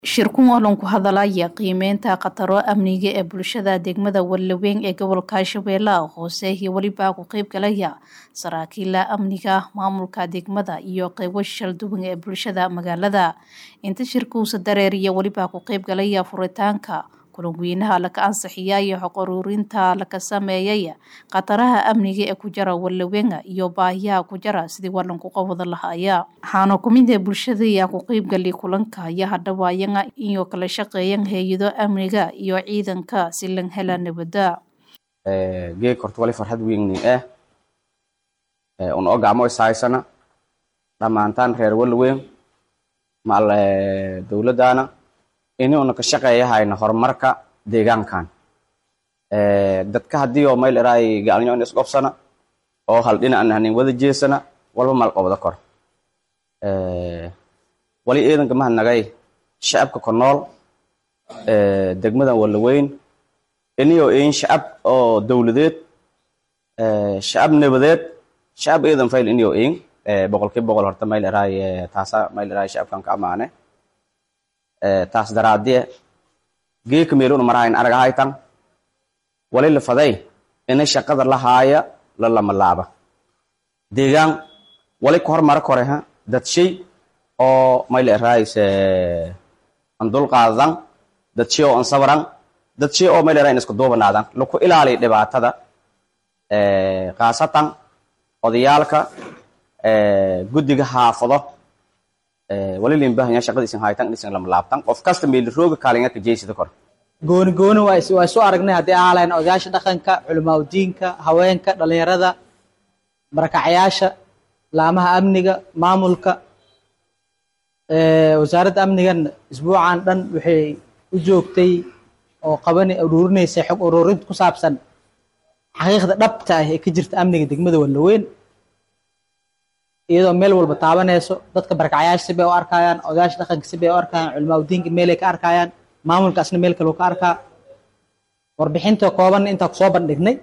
shirkun olan ku hadalaya qiimeynta khataro amniga ee bulshada degmada wallaweyn ee gobolka shabeellaha hoose iyo welibaa ku qeyb galaya saraakiila amniga maamulka degmada iyo qeybo shalduwan ee bulshada magaalada inta shirkuusa dareeriya welibaa ku qeyb galaya furitaanka kulanweynaha laka ansixiya iyo xog ururinta laka sameeyay khataraha amniga ee ku jara wallaweynga iyo baahiyaha ku jara sidii walanku qowada lahaya waxaana kumida bulshada ayaa ku qeybgali kulanka iyo hadhawaayana iyo kala shaqeeyan hay-ado amniga iyo ciidanka si lan hela nabada geeg horta wali farxad weyni ah un oo gacmo ishaysana dhammaantaan reer wallaweyn maal dowladdaana inuuna ka shaqeeyahayna horumarka deegaankan dadka haddii oo mayl eraay gacalnyo in isqobsana oo hal dhinacan hanin wada jeesana walba mal qobda kor wali ciidanka mahadnagay shacabka ku nool degmadan wallaweyn iniyoo in shacab oo dowladeed shacab nabadeed shacab ciidan fayl iniyoo in boqolkiiba boqol horta mayl eraay taasa mayl eraay shacabkan ka amaane taas daraadie geeka meeluna marahayn aragahaytan wali lafaday ina shaqada lahaaya la lamalaaba deegaan wali ka hormara koreha dad shay oo mayla eraayis an dulqaadan dad shay oo an sabaran dad shay oo mayla eraay isku duubanaadan laku ilaaliya dhibaatada khaasatan odayaalka guddiga haafado wali limbahanya shaqada isin haytan isin lama laabtan qof kasta meeli rooga kaalinga ka jeysida kor gooni gooni waa waa isu aragnay haddii ahaalayn odayaasha dhaqanka culimaadudiinka haweenka dhalinyarada barakacyaasha laamaha amniga maamulka wasaaradda amnigan isbuucan dhan waxay u joogtay oo qabani uruurinaysay xog uruurinta ku saabsan xaqiiqda dhabta ah ee ka jirta amniga degmada wallaweyn iyadoo meel walba taabanayso dadka barakacyaasha si bay u arkayaan odayaasha dhaqanka si bay u arkayaan culimaadudiinka meelay ka arkayaan maamulkaasna meel kaleu ka arkaa warbixinta kooban intaa kusoo bandhignay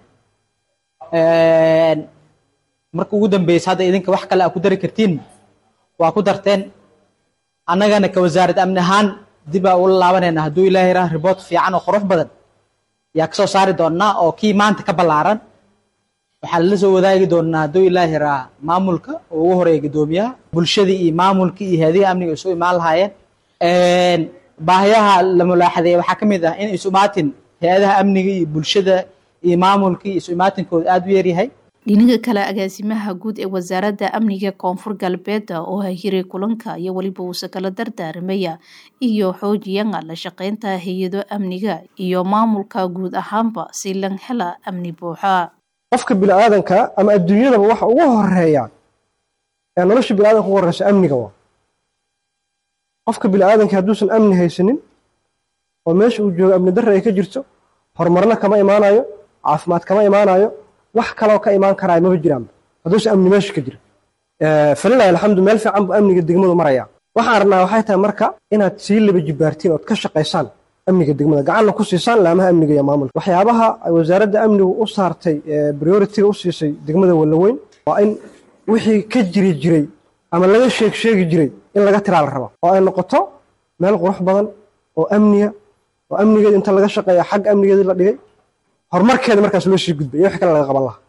marka ugu dambeysa hadda idinka wax kale aa ku dari kartiin waa ku darteen annagana ka wasaarad amni ahaan dib aa ula laabanayna hadduu ilaahay raah riboort fiican oo qurux badan yaa kasoo saari doonaa oo kii maanta ka ballaaran waxaa lala soo wadaagi doonaa hadduu ilaahi raa maamulka oo ugu horeeya guddoomiyaha bulshadii iyo maamulkii iyo hay-adihi amniga isu imaan lahaayeen baahiyaha la mulaaxadeeye waxaa ka mid ah in isu imaatin hay-adaha amniga iyo bulshada iyo maamulkii isu imaatinkooda aada u yaryahay dhinaga kale agaasimaha guud ee wasaaradda amniga koonfur galbeeda oo hahiray kulanka iyo weliba uuse kala dardaaramaya iyo xoojiyana la shaqeynta hay-ado amniga iyo maamulka guud ahaanba si lan hela amni buuxa qofka biniaadanka ama adduunyadaba waxa ugu horeeya ee nolosha biniadanka ugu horeysa amniga waa qofka biniaadanka hadduusan amni haysanin oo meesha uu joogo amni darra ay ka jirto horumarna kama imaanayo caafimaad kama imaanayo wax kaloo ka imaan karaayo maba jiraanba hadduusan amni meesha ka jira falilahi alxamdu meel fiican buu amniga degmadu maraya waxaan rabnaa waxay tahay marka inaad sii laba jibaartiin ood ka shaqaysaan amniga degmada gacanna ku siisaan laamaha amniga iyo maamulka waxyaabaha ay wasaaradda amnigu u saartay prioritiga u siisay degmada wallaweyn waa in wixii ka jiri jiray ama laga sheeg sheegi jiray in laga tiraa la raba oo ay noqoto meel qurux badan oo amniya oo amnigeeda inta laga shaqeeya xagga amnigeedii la dhigay horumarkeeda markaas loo sii gudbay iyo wix kale laga qaban lahaa